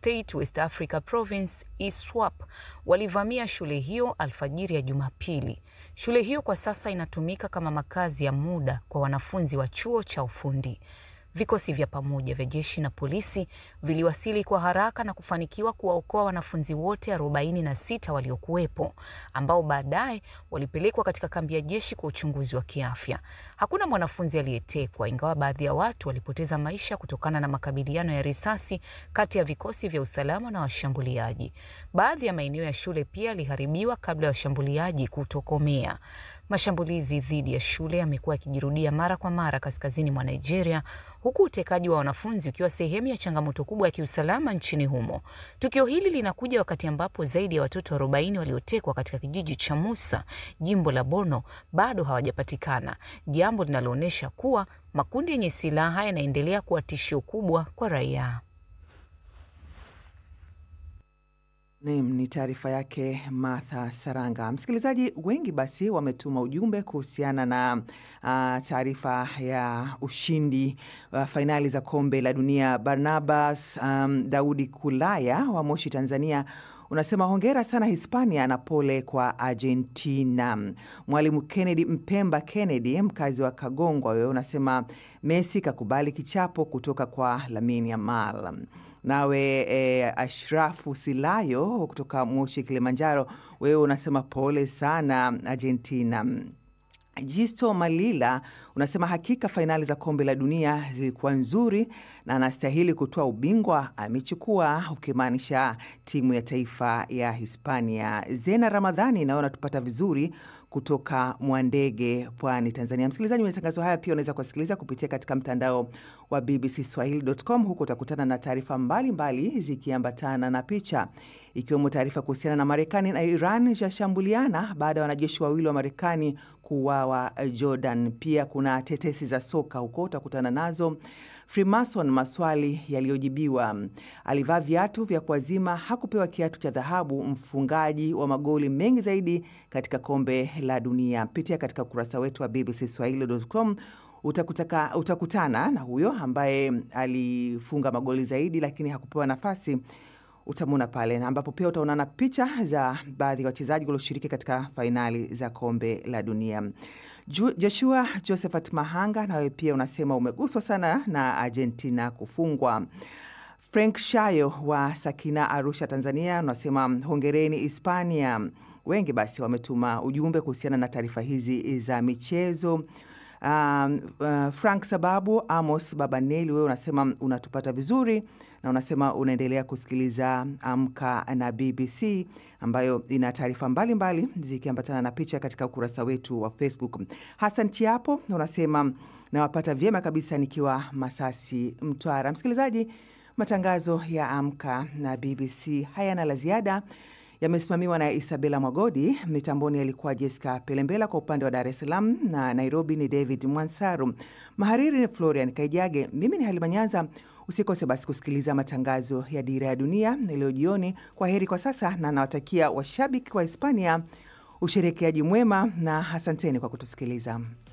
State West Africa Province ISWAP walivamia shule hiyo alfajiri ya Jumapili. Shule hiyo kwa sasa inatumika kama makazi ya muda kwa wanafunzi wa chuo cha ufundi. Vikosi vya pamoja vya jeshi na polisi viliwasili kwa haraka na kufanikiwa kuwaokoa wanafunzi wote 46 waliokuwepo ambao baadaye walipelekwa katika kambi ya jeshi kwa uchunguzi wa kiafya. Hakuna mwanafunzi aliyetekwa, ingawa baadhi ya watu walipoteza maisha kutokana na makabiliano ya risasi kati ya vikosi vya usalama na washambuliaji. Baadhi ya maeneo ya shule pia yaliharibiwa kabla ya washambuliaji kutokomea. Mashambulizi dhidi ya shule yamekuwa yakijirudia mara kwa mara kaskazini mwa Nigeria, huku utekaji wa wanafunzi ukiwa sehemu ya changamoto kubwa ya kiusalama nchini humo. Tukio hili linakuja wakati ambapo zaidi ya watoto 40 waliotekwa katika kijiji cha Musa, jimbo la Borno, bado hawajapatikana, jambo linaloonyesha kuwa makundi yenye silaha yanaendelea kuwa tishio kubwa kwa raia. Naam, ni taarifa yake Martha Saranga. Msikilizaji, wengi basi wametuma ujumbe kuhusiana na uh, taarifa ya ushindi wa uh, fainali za kombe la dunia. Barnabas um, Daudi Kulaya wa Moshi, Tanzania unasema hongera sana Hispania na pole kwa Argentina. Mwalimu Kennedy Mpemba Kennedy, mkazi wa Kagongwa, wewe unasema Messi kakubali kichapo kutoka kwa Lamine Yamal. Nawe e, Ashrafu Silayo kutoka Moshi, Kilimanjaro, wewe unasema pole sana Argentina. Jisto Malila unasema hakika fainali za kombe la dunia zilikuwa nzuri na anastahili kutoa ubingwa, amechukua, ukimaanisha timu ya taifa ya Hispania. Zena Ramadhani nawe unatupata vizuri kutoka Mwandege, Pwani, Tanzania. Msikilizaji, matangazo haya pia unaweza kuwasikiliza kupitia katika mtandao wa bbcswahili.com. Huko utakutana na taarifa mbalimbali zikiambatana na picha ikiwemo taarifa kuhusiana na Marekani na Iran zashambuliana baada ya wanajeshi wawili wa Marekani kuuawa Jordan. Pia kuna tetesi za soka huko utakutana nazo. Freemason, maswali yaliyojibiwa. Alivaa viatu vya kuazima, hakupewa kiatu cha dhahabu. Mfungaji wa magoli mengi zaidi katika kombe la dunia. Pitia katika ukurasa wetu wa bbcswahili.com utakutaka, utakutana na huyo ambaye alifunga magoli zaidi lakini hakupewa nafasi utamwona pale na ambapo pia utaonana picha za baadhi ya wachezaji walioshiriki katika fainali za kombe la dunia. Joshua Josephat Mahanga, nawe pia unasema umeguswa sana na Argentina kufungwa. Frank Shayo wa Sakina, Arusha, Tanzania, unasema hongereni Hispania. Wengi basi wametuma ujumbe kuhusiana na taarifa hizi za michezo. Um, uh, Frank Sababu Amos Babaneli, wewe unasema unatupata vizuri na unasema unaendelea kusikiliza Amka na BBC ambayo ina taarifa mbalimbali zikiambatana na picha katika ukurasa wetu wa Facebook. Hassan Chiapo unasema nawapata vyema kabisa nikiwa Masasi, Mtwara. Msikilizaji, matangazo ya Amka na BBC hayana la ziada yamesimamiwa na Isabela Mwagodi. Mitamboni alikuwa Jessica Pelembela, kwa upande wa Dar es Salaam na Nairobi ni David Mwansaru, mahariri ni Florian Kaijage, mimi ni Halima Nyanza. Usikose basi kusikiliza matangazo ya Dira ya Dunia leo jioni. Kwa heri kwa sasa, na nawatakia washabiki wa Hispania usherekeaji mwema na asanteni kwa kutusikiliza.